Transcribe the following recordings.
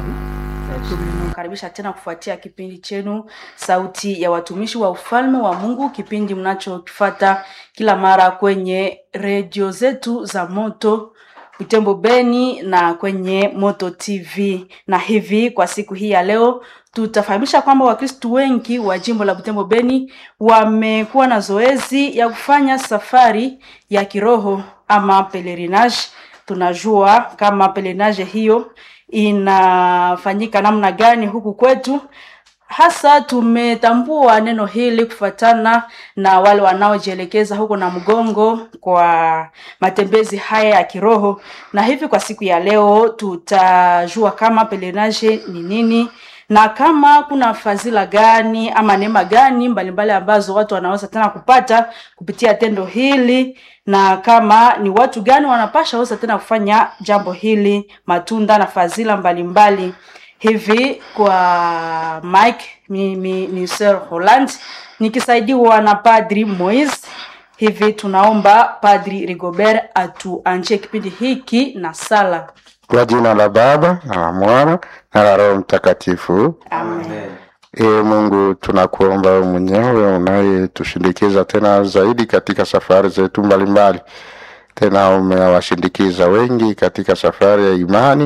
Karibisha tena kufuatia kipindi chenu Sauti ya Watumishi wa Ufalme wa Mungu, kipindi mnachokifata kila mara kwenye redio zetu za Moto Butembo Beni na kwenye Moto TV. Na hivi kwa siku hii ya leo tutafahamisha kwamba Wakristu wengi wa jimbo la Butembo Beni wamekuwa na zoezi ya kufanya safari ya kiroho ama pelerinage. Tunajua kama pelerinage hiyo inafanyika namna gani huku kwetu. Hasa tumetambua neno hili kufuatana na wale wanaojielekeza huko na mgongo kwa matembezi haya ya kiroho, na hivi kwa siku ya leo tutajua kama pelerinage ni nini na kama kuna fadhila gani ama neema gani mbalimbali ambazo watu wanaweza tena kupata kupitia tendo hili, na kama ni watu gani wanapasha weza tena kufanya jambo hili, matunda na fadhila mbalimbali hivi. Kwa Mike mimi ni Sir Holland nikisaidiwa na Padri Moise. Hivi tunaomba Padri Rigobert atuanjie kipindi hiki na sala. Kwa jina la Baba na la Mwana na la Roho Mtakatifu. Amen. Ee Mungu, tunakuomba wewe mwenyewe unayetushindikiza tena zaidi katika safari zetu mbalimbali. Tena umewashindikiza wengi katika safari ya imani,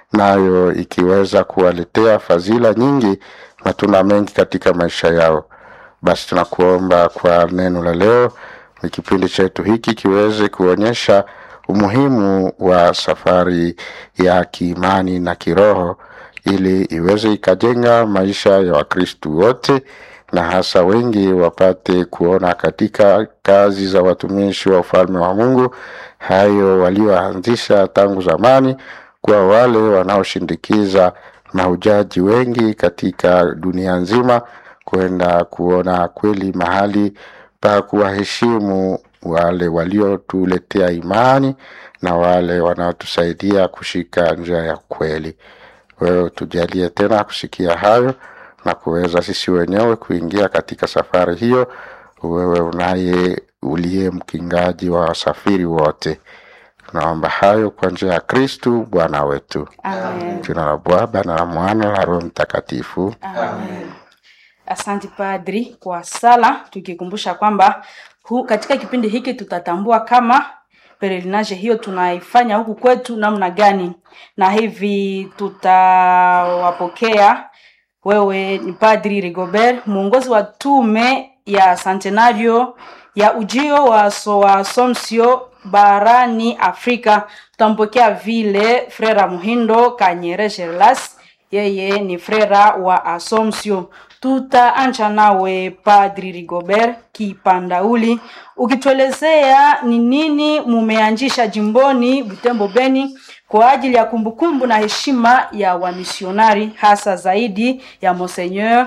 nayo ikiweza kuwaletea fadhila nyingi, matunda mengi katika maisha yao. Basi tunakuomba kwa neno la leo, ni kipindi chetu hiki kiweze kuonyesha umuhimu wa safari ya kiimani na kiroho ili iweze ikajenga maisha ya Wakristu wote na hasa wengi wapate kuona katika kazi za watumishi wa ufalme wa Mungu hayo walioanzisha tangu zamani, kwa wale wanaoshindikiza mahujaji wengi katika dunia nzima kwenda kuona kweli mahali pa kuwaheshimu wale waliotuletea imani na wale wanaotusaidia kushika njia ya kweli. Wewe tujalie tena kusikia hayo na kuweza sisi wenyewe kuingia katika safari hiyo, wewe unaye uliye mkingaji wa wasafiri wote. Tunaomba hayo kwa njia ya Kristu Bwana wetu. Amen. Jina la Baba na la Mwana na Roho Mtakatifu. Amen. Asante Padri kwa sala, tukikumbusha kwamba hu, katika kipindi hiki tutatambua kama pelerinage hiyo tunaifanya huku kwetu namna gani, na hivi tutawapokea. Wewe ni Padri Rigobert, mwongozi wa tume ya Centenario ya ujio wa so wa Assumption barani Afrika. Tutampokea vile Frera Muhindo Kanyere Gerlas, yeye ni frera wa Assumption. Tutaanza nawe Padri Rigobert Kipandauli, ukituelezea ni nini mumeanzisha jimboni Butembo Beni kwa ajili ya kumbukumbu na heshima ya wamisionari hasa zaidi ya Monseigneur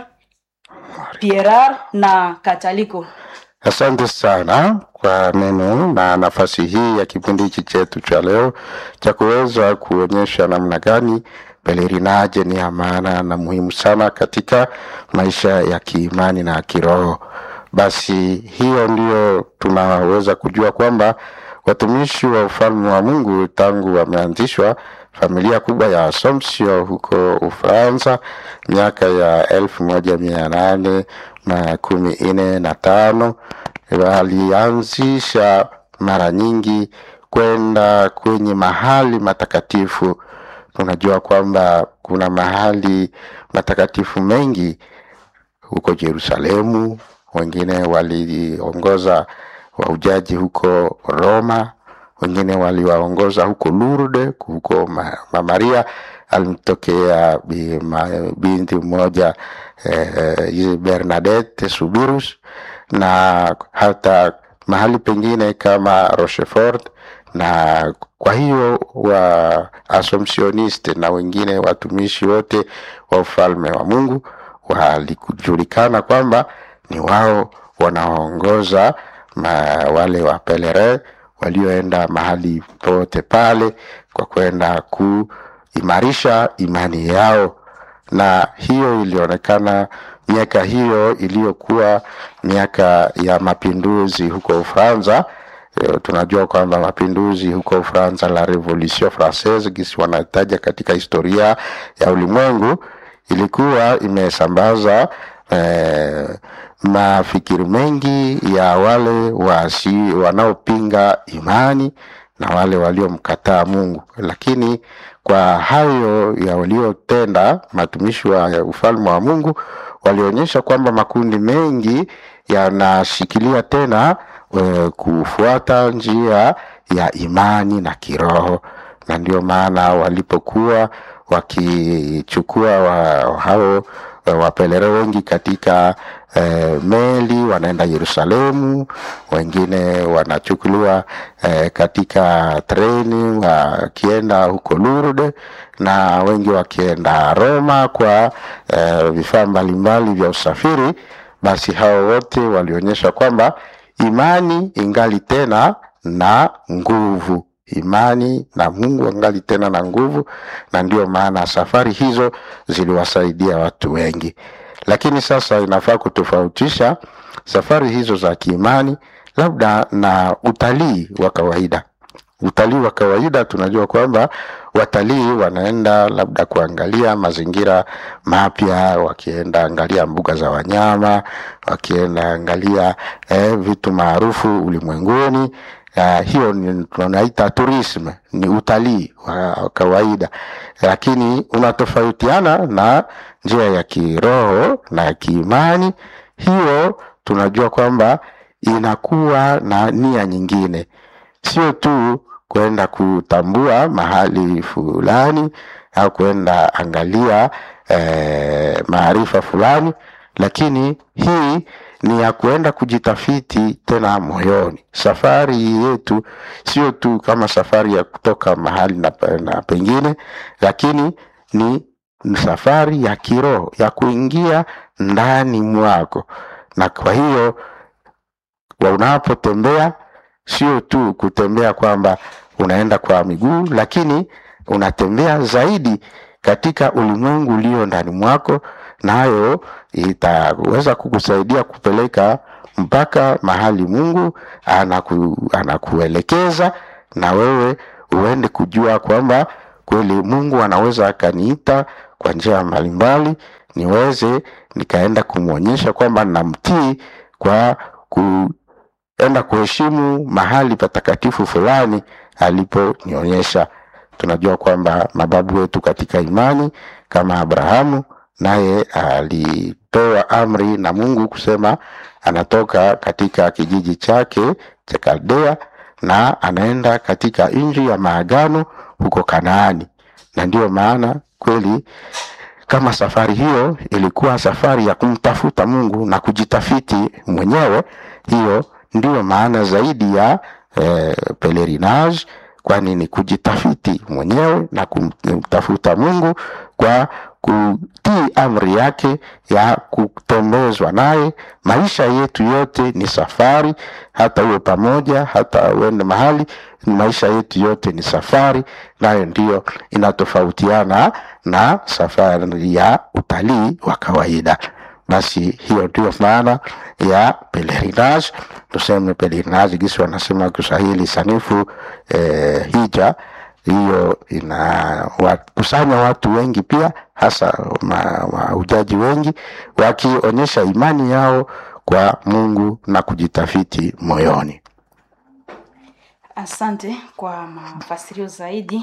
Pierre na Kataliko. Asante sana kwa neno na nafasi hii ya kipindi hiki chetu cha leo cha kuweza kuonyesha namna gani pelerinaje ni ya maana na muhimu sana katika maisha ya kiimani na kiroho. Basi hiyo ndio tunaweza kujua kwamba watumishi wa ufalme wa Mungu tangu wameanzishwa familia kubwa ya Assumption huko Ufaransa miaka ya elfu moja mia nane na kumi nne na tano walianzisha mara nyingi kwenda kwenye mahali matakatifu. Tunajua kwamba kuna mahali matakatifu mengi huko Yerusalemu, wengine waliongoza wahujaji huko Roma, wengine waliwaongoza huko Lourdes, huko Mama Maria alimtokea bi- ma- binti mmoja eh, Bernadette Subirus, na hata mahali pengine kama Rochefort na kwa hiyo wa Assumptioniste na wengine watumishi wote wa ufalme wa Mungu walikujulikana kwamba ni wao wanaoongoza ma- wale wa pelere walioenda mahali pote pale kwa kwenda kuimarisha imani yao, na hiyo ilionekana miaka hiyo iliyokuwa miaka ya mapinduzi huko Ufaransa Eh, tunajua kwamba mapinduzi huko Ufaransa, la Revolution Francaise, gisi wanataja katika historia ya ulimwengu, ilikuwa imesambaza eh, mafikiri mengi ya wale wasi wanaopinga imani na wale waliomkataa Mungu, lakini kwa hayo ya waliotenda matumishi wa ufalme wa Mungu walionyesha kwamba makundi mengi yanashikilia tena e, kufuata njia ya imani na kiroho, na ndio maana walipokuwa wakichukua wa, hao e, wapelere wengi katika e, meli wanaenda Yerusalemu, wengine wanachukuliwa e, katika treni wakienda huko Lourdes na wengi wakienda Roma kwa e, vifaa mbalimbali vya usafiri. Basi hao wote walionyesha kwamba imani ingali tena na nguvu, imani na Mungu angali tena na nguvu, na ndio maana safari hizo ziliwasaidia watu wengi. Lakini sasa inafaa kutofautisha safari hizo za kiimani labda na utalii wa kawaida. Utalii wa kawaida tunajua kwamba watalii wanaenda labda kuangalia mazingira mapya, wakienda angalia mbuga za wanyama, wakienda angalia eh, vitu maarufu ulimwenguni. Uh, hiyo ni tunaita tourism, ni utalii wa kawaida, lakini unatofautiana na njia ya kiroho na ya kiimani. Hiyo tunajua kwamba inakuwa na nia nyingine, sio tu kwenda kutambua mahali fulani au kwenda angalia eh, maarifa fulani, lakini hii ni ya kuenda kujitafiti tena moyoni. Safari yetu sio tu kama safari ya kutoka mahali na, na pengine, lakini ni safari ya kiroho ya kuingia ndani mwako, na kwa hiyo unapotembea sio tu kutembea kwamba unaenda kwa miguu, lakini unatembea zaidi katika ulimwengu ulio ndani mwako, nayo itaweza kukusaidia kupeleka mpaka mahali Mungu anaku, anakuelekeza na wewe uende kujua kwamba kweli Mungu anaweza akaniita kwa njia mbalimbali, niweze nikaenda kumwonyesha kwamba namtii kwa ku enda kuheshimu mahali patakatifu fulani aliponionyesha. Tunajua kwamba mababu wetu katika imani kama Abrahamu, naye alipewa amri na Mungu kusema anatoka katika kijiji chake cha Kaldea na anaenda katika nchi ya maagano huko Kanaani, na ndiyo maana kweli kama safari hiyo ilikuwa safari ya kumtafuta Mungu na kujitafiti mwenyewe, hiyo ndiyo maana zaidi ya eh, pelerinage, kwani ni kujitafiti mwenyewe na kumtafuta Mungu kwa kutii amri yake ya kutembezwa naye. Maisha yetu yote ni safari, hata uwe pamoja, hata uende mahali, maisha yetu yote ni safari, nayo ndiyo inatofautiana na safari ya utalii wa kawaida. Basi hiyo ndio maana ya pelerinage, tuseme pelerinage gisi wanasema Kiswahili sanifu eh, hija hiyo inawakusanya watu wengi pia hasa mahujaji wengi wakionyesha imani yao kwa Mungu na kujitafiti moyoni. Asante kwa mafasirio zaidi.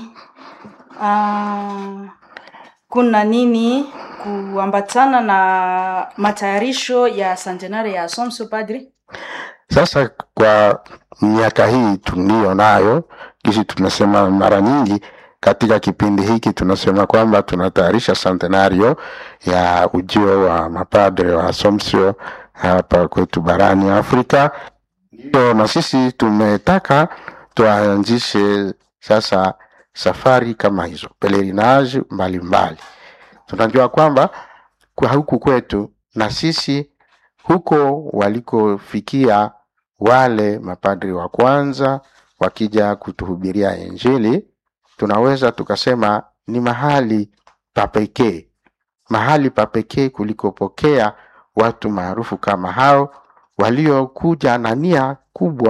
Uh, kuna nini kuambatana na matayarisho ya santenari ya Assumption Padri? Sasa kwa miaka hii tuliyo nayo, kisi tumesema mara nyingi katika kipindi hiki tunasema kwamba tunatayarisha centenario ya ujio wa mapadre wa Assumption hapa kwetu barani Afrika. Ndio na sisi tumetaka tuanzishe sasa safari kama hizo pelerinage mbalimbali. Tunajua kwamba kwa huku kwetu na sisi huko walikofikia wale mapadri wa kwanza wakija kutuhubiria Injili, tunaweza tukasema ni mahali pa pekee, mahali pa pekee kulikopokea watu maarufu kama hao waliokuja na nia kubwa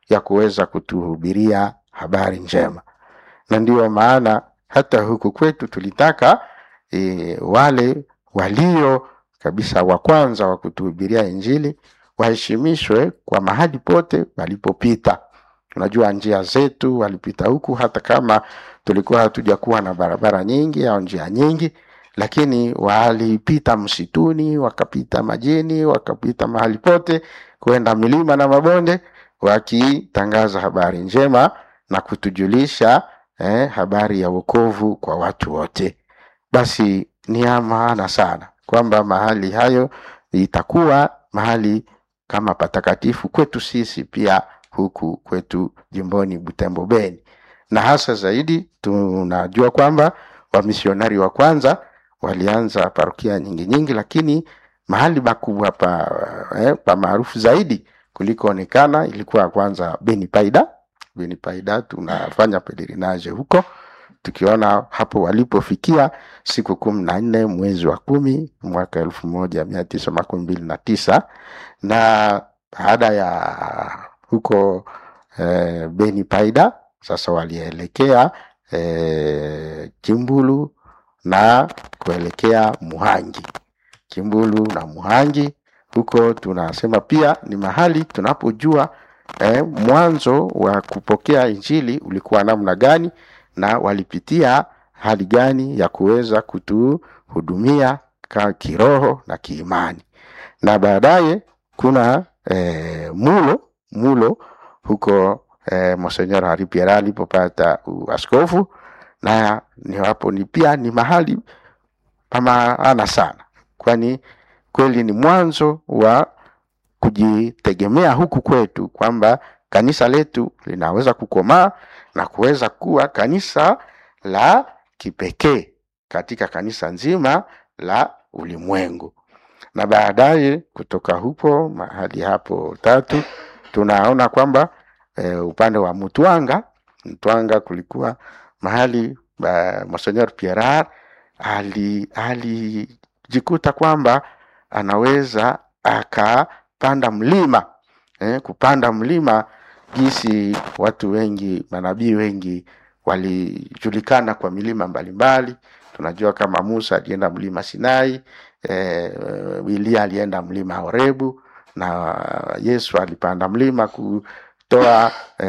ya kuweza kutuhubiria habari njema, na ndiyo maana hata huku kwetu tulitaka e, wale walio kabisa wa kwanza wa kutuhubiria Injili waheshimishwe kwa mahali pote walipopita. Unajua njia zetu walipita huku, hata kama tulikuwa hatujakuwa na barabara nyingi au njia nyingi, lakini walipita msituni, wakapita majini, wakapita mahali pote, kwenda milima na mabonde, wakitangaza habari njema na kutujulisha eh, habari ya wokovu kwa watu wote. Basi ni ya maana sana kwamba mahali hayo itakuwa mahali kama patakatifu kwetu sisi pia huku kwetu jimboni Butembo Beni, na hasa zaidi tunajua kwamba wamisionari wa kwanza walianza parokia nyingi nyingi, lakini mahali makubwa pa, eh, pa maarufu zaidi kulikoonekana ilikuwa kwanza Beni Paida. Beni Paida tunafanya pelerinage huko tukiona hapo walipofikia siku kumi na nne mwezi wa kumi mwaka elfu moja mia tisa makumi mbili na tisa na baada ya huko eh, Beni Paida sasa walielekea eh, Kimbulu na kuelekea Muhangi. Kimbulu na Muhangi huko tunasema pia ni mahali tunapojua eh, mwanzo wa kupokea injili ulikuwa namna gani na walipitia hali gani ya kuweza kutuhudumia ka kiroho na kiimani, na baadaye kuna eh, mulo mulo huko eh, Monsenyor Hari Pierre alipopata uaskofu, na ni hapo ni pia ni mahali pa maana sana, kwani kweli ni mwanzo wa kujitegemea huku kwetu kwamba kanisa letu linaweza kukomaa na kuweza kuwa kanisa la kipekee katika kanisa nzima la ulimwengu. Na baadaye kutoka hupo mahali hapo tatu tunaona kwamba e, upande wa Mutwanga, Mtwanga kulikuwa mahali uh, Monseigneur Pierre ali alijikuta kwamba anaweza akapanda mlima eh, kupanda mlima jinsi watu wengi manabii wengi walijulikana kwa milima mbalimbali. Tunajua kama Musa alienda mlima Sinai, eh, Elia alienda mlima Horebu na Yesu alipanda mlima kutoa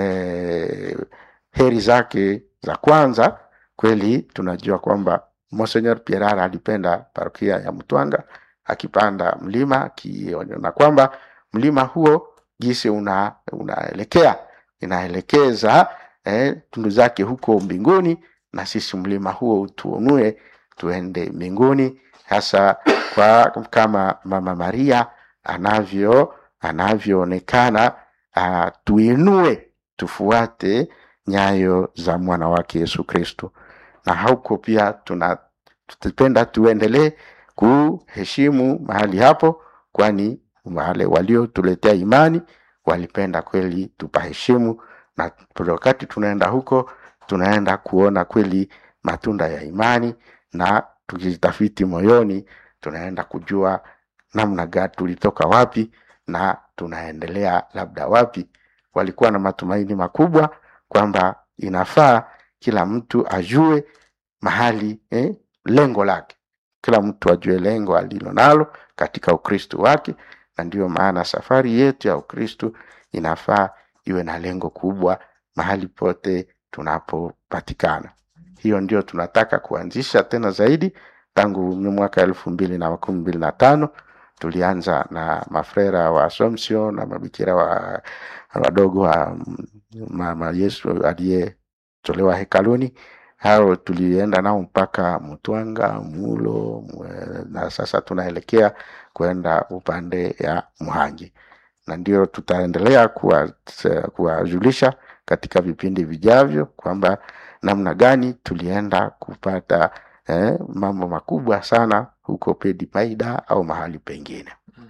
eh, heri zake za kwanza. Kweli tunajua kwamba Monseigneur Pierre alipenda parokia ya Mtwanga akipanda mlima akiona kwamba mlima huo jinsi una unaelekea inaelekeza eh, tundu zake huko mbinguni, na sisi mlima huo utuonue tuende mbinguni, hasa kwa kama Mama Maria anavyo anavyoonekana, uh, tuinue tufuate nyayo za mwana wake Yesu Kristo, na huko pia tuna tutapenda tuendelee kuheshimu mahali hapo, kwani wale waliotuletea imani walipenda kweli tupaheshimu, na wakati tunaenda huko tunaenda kuona kweli matunda ya imani, na tukijitafiti moyoni tunaenda kujua namna gani tulitoka wapi na tunaendelea labda wapi. Walikuwa na matumaini makubwa kwamba inafaa kila mtu ajue mahali eh, lengo lake, kila mtu ajue lengo alilo nalo katika Ukristo wake na ndiyo maana safari yetu ya Ukristo inafaa iwe na lengo kubwa mahali pote tunapopatikana. Hiyo ndio tunataka kuanzisha tena zaidi. Tangu mwaka elfu mbili na makumi mbili na tano tulianza na mafrera wa Assumption na mabikira wa wadogo wa mama Yesu aliyetolewa hekaluni. Hao tulienda nao mpaka Mtwanga, Mulo na sasa tunaelekea kwenda upande ya Muhangi, na ndio tutaendelea kuwajulisha katika vipindi vijavyo kwamba namna gani tulienda kupata eh, mambo makubwa sana huko Pedi Paida au mahali pengine.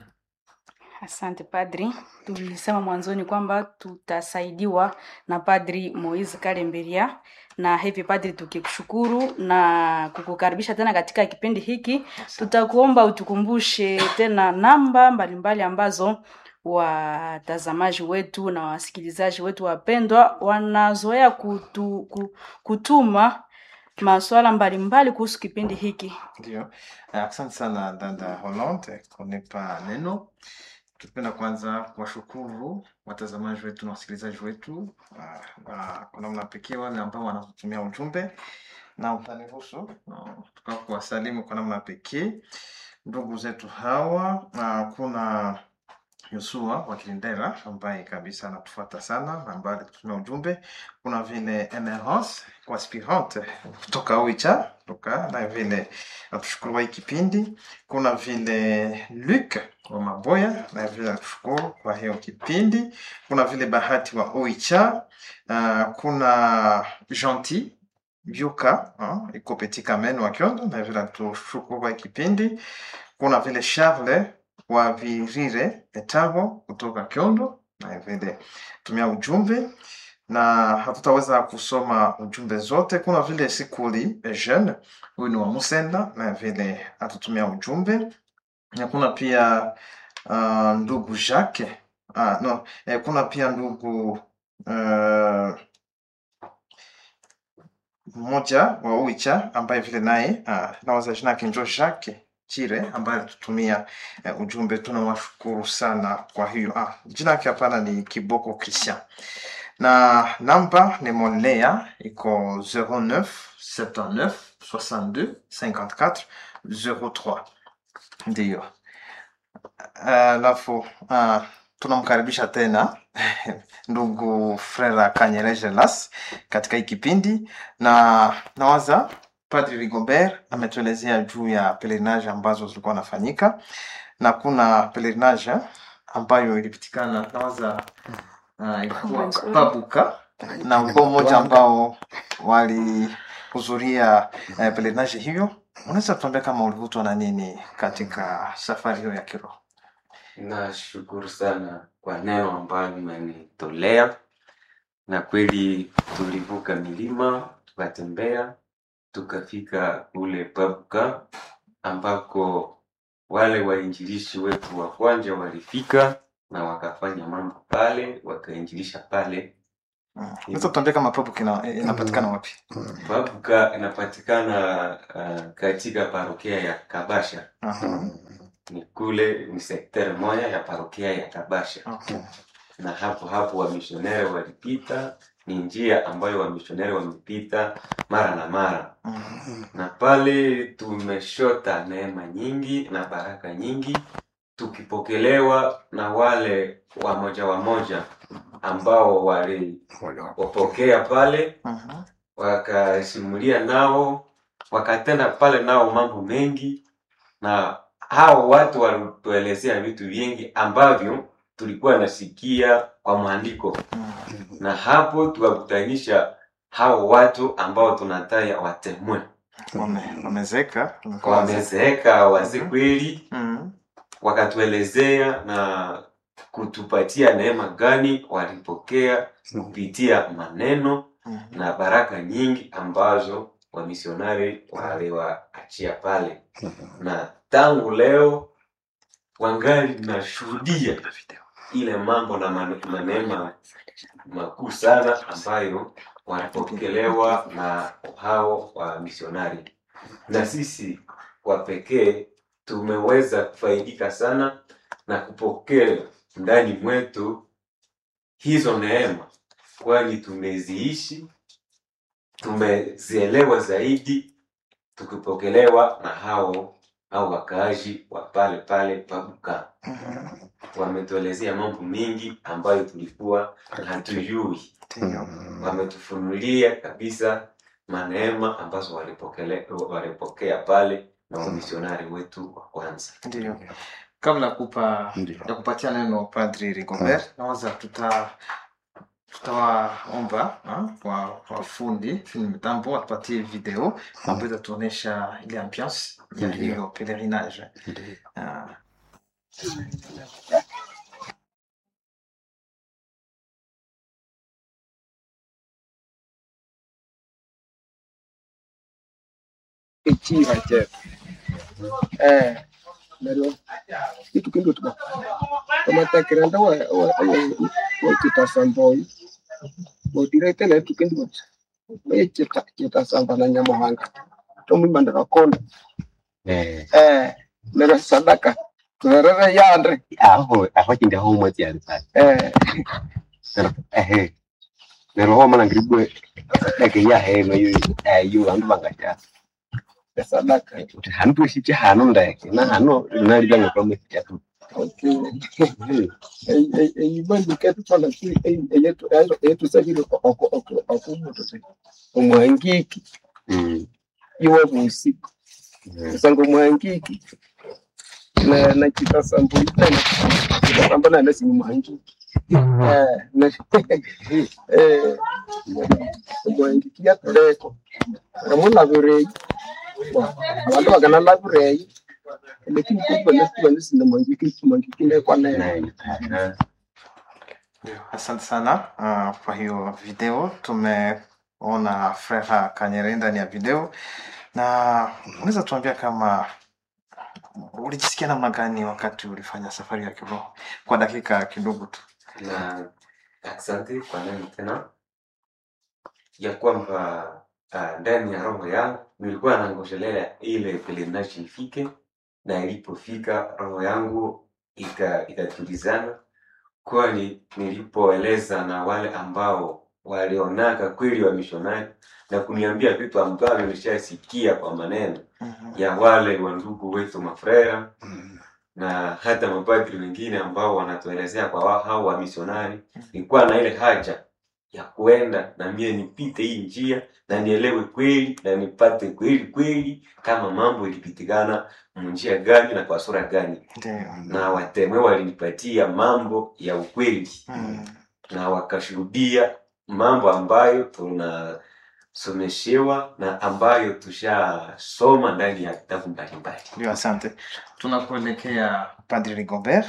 Asante padri. Tulisema mwanzoni kwamba tutasaidiwa na Padri Moise Kalemberia, na hivi padri, tukikushukuru na kukukaribisha tena katika kipindi hiki, tutakuomba utukumbushe tena namba mbalimbali mbali ambazo watazamaji wetu na wasikilizaji wetu wapendwa wanazoea kutu, ku- kutuma maswala mbalimbali kuhusu kipindi hiki. Ndio, Eh, asante sana dada Hollande kunipa neno. Tupenda kwanza kuwashukuru watazamaji wetu na wasikilizaji wetu ah, ah, kwa namna pekee wale ambao wanatutumia ujumbe na utaniruhusu ah, tuka kuwasalimu kwa namna pekee ndugu zetu hawa. ah, Kuna Yosua wa Kilindera ambaye kabisa anatufuata sana na ambaye alitutumia ujumbe. Kuna vile Emerance kwa aspirante kutoka Oicha kutoka na vile natushukuru wa hii kipindi. Kuna vile Luc wa Maboya na vile natushukuru kwa hiyo kipindi. Kuna vile Bahati wa Oicha. Uh, kuna Gentil Byuka uh, iko Petit Kamen wa Kyondo na vile natushukuru kwa hii kipindi. Kuna vile Charles wa Virire Etabo kutoka Kyondo na vile tumia ujumbe na hatutaweza kusoma ujumbe zote. Kuna vile Sikuli Eugene, huyu ni wa Musenda na vile atutumia ujumbe, na kuna pia uh, ndugu Jacques uh, no, eh, kuna pia ndugu uh, mmoja wa Uicha ambaye vile naye uh, nawaza jina yake njo Jacques Chire ambaye alitutumia uh, ujumbe. Tunawashukuru sana kwa hiyo. Ah, jina yake hapana, ni Kiboko Christian na namba ni Monlea iko 09 79 62 54 03 ndiyo. Alafu uh, tunamkaribisha tena ndugu Frera Kanyere Las katika hii kipindi, na nawaza Padri Rigobert ametuelezea juu ya pelerinage ambazo zilikuwa nafanyika, na pelerinage ambayo ilipitikana nawaza uh, ilikuwa Nzuri. Pabuka na ulikuwa mmoja ambao walihudhuria uh, pelerinage hiyo. Unaweza tuambia kama ulivutwa na nini katika safari hiyo ya kiroho? Nashukuru sana kwa neno ambayo mmenitolea, na kweli tulivuka milima tukatembea tukafika ule Pabuka ambako wale wainjilishi wetu wa kwanza walifika na wakafanya mambo pale, wakainjilisha pale. Mm. Unaweza tuambia kama Pabuka ina- inapatikana wapi? Pabuka inapatikana uh, katika parokia ya Kabasha, Aha. ni kule ni sekteri moja ya parokia ya Kabasha. Okay. na hapo hapo wamishonere walipita, ni njia ambayo wamishonere wamepita mara na mara, Mm. na pale tumeshota neema nyingi na baraka nyingi, tukipokelewa na wale wamoja wamoja ambao waliwapokea pale, Mhm. wakasimulia nao, wakatenda pale nao mambo mengi, na hao watu walituelezea vitu vingi ambavyo tulikuwa nasikia kwa maandiko Mm. na hapo tukakutanisha hao watu ambao tunataya watemwe Wame- Wamezeka wamekuwa wazee. wamezeeka wazee kweli, Mm. wakatuelezea na kutupatia neema gani walipokea kupitia maneno Mhm. na baraka nyingi ambazo wamisionari waliwaachia pale, na tangu leo wangali nashuhudia ile mambo na mane- maneno makuu sana ambayo wanapokelewa na hao wa misionari, na sisi kwa pekee tumeweza kufaidika sana na kupokea ndani mwetu hizo neema, kwani tumeziishi, tumezielewa zaidi, tukipokelewa na hao au wakaaji wa pale pale Pabuka Mhm. wametuelezea mambo mengi ambayo tulikuwa hatujui. Ndiyo. Wametufunulia kabisa maneema ambazo walipokele- walipokea pale na wamisionari wetu wa kwanza. Ndiyo. Kabla ya kupa Ndio. ya kupatia neno Padri Rigobert, nawaza tuta tutawaomba ah, kwa wafundi fundi mitambo watupatie video ambayo itatuonyesha ile ambiance ya Ndiyo. hiyo pelerinage. Ndio. Ah, ikiha je eh neryo itukindi tuba amatekerenda wekitasamboyi bodirekte naye tukindi bati oye kitasamba na nyamuhanga tomwimandira konda Eh, eh neryo sadaka tuherere yande aho aho chindi aho mwezi ya risasi eh pero ehe pero ho mana ngiribwe eke ya he no yu eh yu andu bangacha sadaka uti hanu tu shi hanu ndeke na hanu na libanga kwa mwezi ya tu okay eyibandike tufana ki eyetu eyetusabire okumutu omwangiki mm iwe busiku kusanga omwangiki na na kitasambo itana kitasambo na nasi mwangiki eh na eh omwangiki yatuleko ramulabirei abantu bakanalabirei lakini kubwa nasi mwangiki mwangiki ndekwa naye na Ndio, Asante sana uh, kwa hiyo video. Tumeona Frera Kanyere ndani ya video, na unaweza tuambia kama ulijisikia namna gani wakati ulifanya safari ya kiroho kwa dakika kidogo tu? na asante kwa neno tena ya kwamba ah, ndani ya roho yangu nilikuwa nangoshelea ile pelerinage ifike na ilipofika roho yangu ika- ikatulizana kwani nilipoeleza na wale ambao walionaka kweli wa mishonari na kuniambia vitu ambavyo nilishasikia kwa maneno Mhm. ya wale wa ndugu wetu mafrera na hata mapadri wengine ambao wanatuelezea kwa wa- hao wa misionari nilikuwa na ile haja ya kuenda na mie nipite hii njia na nielewe kweli na nipate kweli kweli kama mambo ilipitikana munjia gani na kwa sura gani Ndio. na watemwe walinipatia mambo ya ukweli Mm. na wakashuhudia mambo ambayo tunasomeshewa na ambayo tushasoma ndani ya vitabu mbalimbali Ndio, asante. Tunakuelekea Padri Rigobert.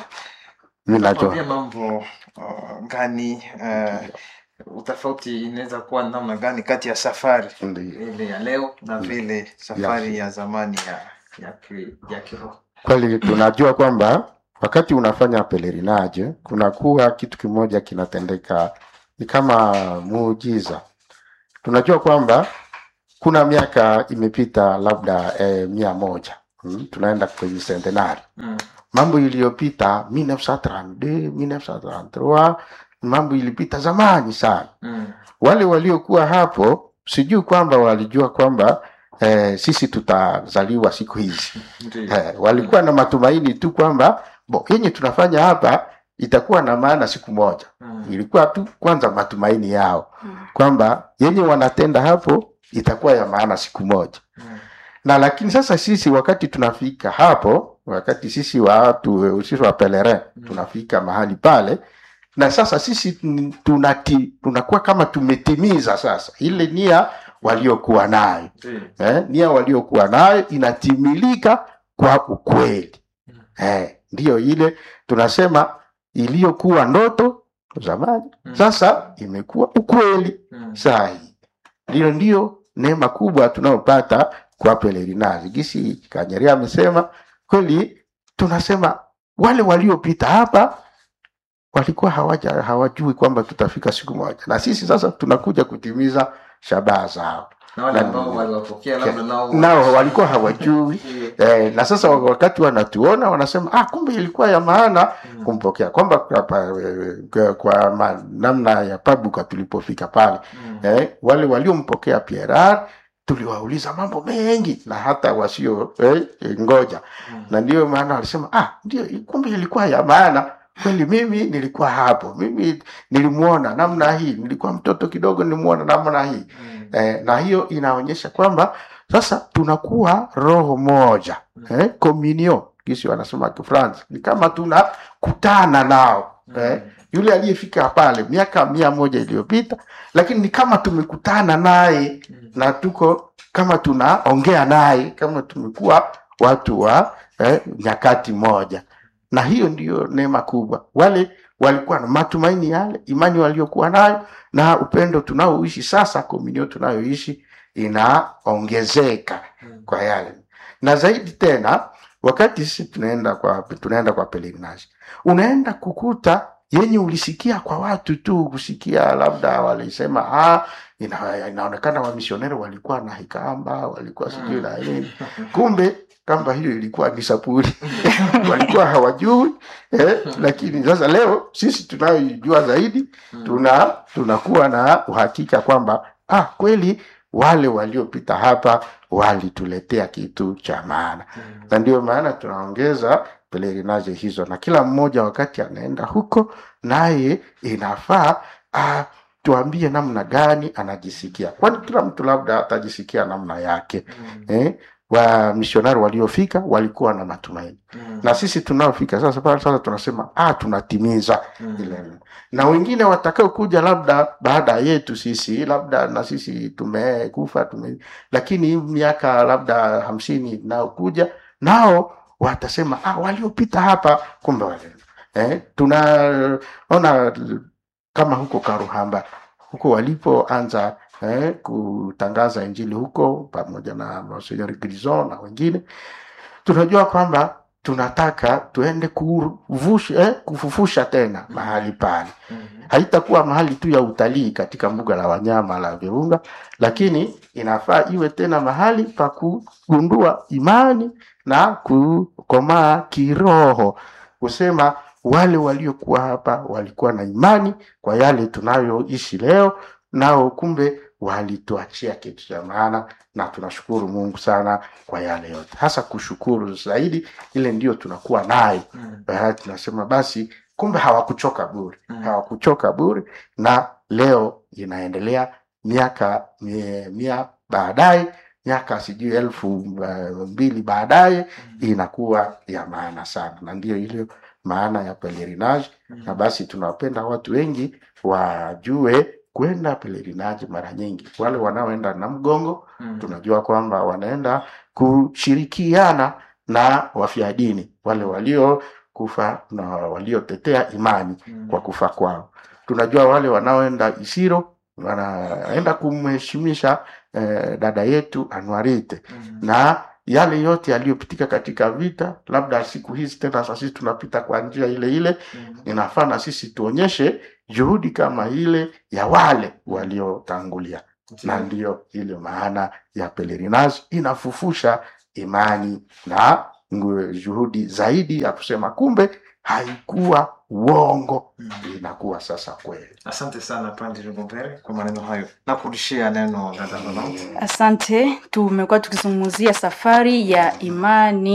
mi Tuambie najua mambo uh, gani uh, utofauti inaweza kuwa namna gani kati ya safari Ndiyo. ile ya leo na vile safari ya zamani ya ya, ki, ya kiroho kweli tunajua kwamba wakati unafanya pelerinage kunakuwa kitu kimoja kinatendeka ni kama muujiza tunajua kwamba kuna miaka imepita labda eh, mia moja hmm? tunaenda kwenye centenari mm. mambo iliyopita 1932 1933 mambo ilipita zamani sana mm. wale waliokuwa hapo sijui kwamba walijua kwamba eh, sisi tutazaliwa siku hizi Ndio. eh, walikuwa na matumaini tu kwamba bo yenye tunafanya hapa itakuwa na maana siku moja Mm. ilikuwa tu kwanza matumaini yao kwamba yenye wanatenda hapo itakuwa ya maana siku moja Mm. na lakini sasa sisi wakati tunafika hapo wakati sisi watu sisi wa pelerin tunafika mahali pale na sasa sisi tun- tunati, tunakuwa kama tumetimiza sasa ile nia waliokuwa nayo Ndio. eh, nia waliokuwa nayo inatimilika kwa ukweli eh, ndiyo ile tunasema iliyokuwa ndoto zamani Mm. sasa imekuwa ukweli Mm. saa hii ndiyo ndiyo neema kubwa tunayopata kwa pelerinazi gisi kanyeria amesema kweli tunasema wale waliopita hapa walikuwa hawaja hawajui kwamba tutafika siku moja na sisi sasa tunakuja kutimiza shabaha zao na wale Na- ambao waliwapokea labda nao nao walikuwa hawajui Ndio. eh, na sasa wakati wanatuona wanasema ah, kumbe ilikuwa ya maana Mm. kumpokea kwamba kwa, kwa, kwa, kwa ma, namna ya pabuka tulipofika pale Mm. eh, wale waliompokea Pierre tuliwauliza mambo mengi na hata wasio eh, ngoja Mm. na ndio maana walisema ah, ndio kumbe ilikuwa ya maana kweli. Mimi nilikuwa hapo, mimi nilimwona namna hii, nilikuwa mtoto kidogo, nilimwona namna hii Mm. eh, na hiyo inaonyesha kwamba sasa tunakuwa roho moja eh, communion kisi wanasema Kifransi, ni kama tunakutana nao eh, yule aliyefika pale miaka mia moja iliyopita, lakini ni kama tumekutana naye Mm. na tuko kama tunaongea naye kama tumekuwa watu wa eh, nyakati moja, na hiyo ndiyo neema kubwa. Wale walikuwa na matumaini yale, imani waliokuwa nayo na upendo tunaoishi sasa, komunio tunayoishi inaongezeka Mm. kwa yale, na zaidi tena wakati sisi tunaenda kwa tunaenda kwa pelerinage unaenda kukuta yenye ulisikia kwa watu tu kusikia labda walisema ah, ina, inaonekana wamisioneri walikuwa na hikamba walikuwa sijui na nini kumbe kamba hiyo ilikuwa ni sapuri walikuwa hawajui eh, lakini sasa leo sisi tunayoijua zaidi tuna tunakuwa na uhakika kwamba ah, kweli wale waliopita hapa walituletea kitu cha maana na ndio maana tunaongeza pelerinage hizo na kila mmoja wakati anaenda huko naye inafaa ah, tuambie namna gani anajisikia kwani kila mtu labda atajisikia namna yake eh? wa misionari waliofika walikuwa na matumaini na sisi tunaofika sasa pale sasa tunasema ah, tunatimiza ile na wengine watakao kuja labda baada yetu sisi labda na sisi tumekufa tume, lakini hii miaka labda hamsini inayokuja nao watasema ah, waliopita hapa kumbe wale eh, tunaona kama huko Karuhamba huko walipoanza eh, kutangaza injili huko pamoja na Monsignor Grison na wengine, tunajua kwamba tunataka tuende kuvusha, eh, kufufusha tena mahali pale. Haitakuwa mahali tu ya utalii katika mbuga la wanyama la Virunga, lakini inafaa iwe tena mahali pa kugundua imani na kukomaa kiroho, kusema wale waliokuwa hapa walikuwa na imani kwa yale tunayoishi leo, nao kumbe walituachia kitu cha maana, na tunashukuru Mungu sana kwa yale yote, hasa kushukuru zaidi, ile ndio tunakuwa nayo. Eh, Tunasema basi, kumbe hawakuchoka bure, hawakuchoka bure, na leo inaendelea miaka mia, mia baadaye miaka sijui elfu uh, mbili baadaye inakuwa ya maana sana, na ndiyo ile maana ya pelerinage. Na basi tunawapenda watu wengi wajue kwenda pelerinage mara nyingi. Wale wanaoenda na mgongo, tunajua kwamba wanaenda kushirikiana na wafia dini, wale waliokufa na waliotetea imani kwa kufa kwao. Tunajua wale wanaoenda Isiro wanaenda kumheshimisha eh, dada yetu Anuarite na yale yote yaliyopitika katika vita, labda siku hizi tena sasa sisi tunapita kwa njia ile ile, inafaa na sisi tuonyeshe juhudi kama ile ya wale waliotangulia, na ndiyo ile maana ya pelerinage, inafufusha imani na ngu- juhudi zaidi ya kusema kumbe haikuwa uongo, inakuwa sasa kweli. Asante sana Padri Rigombere kwa maneno hayo. Nakurudishia neno dada Rolande. Asante. Tumekuwa tukizungumzia safari ya imani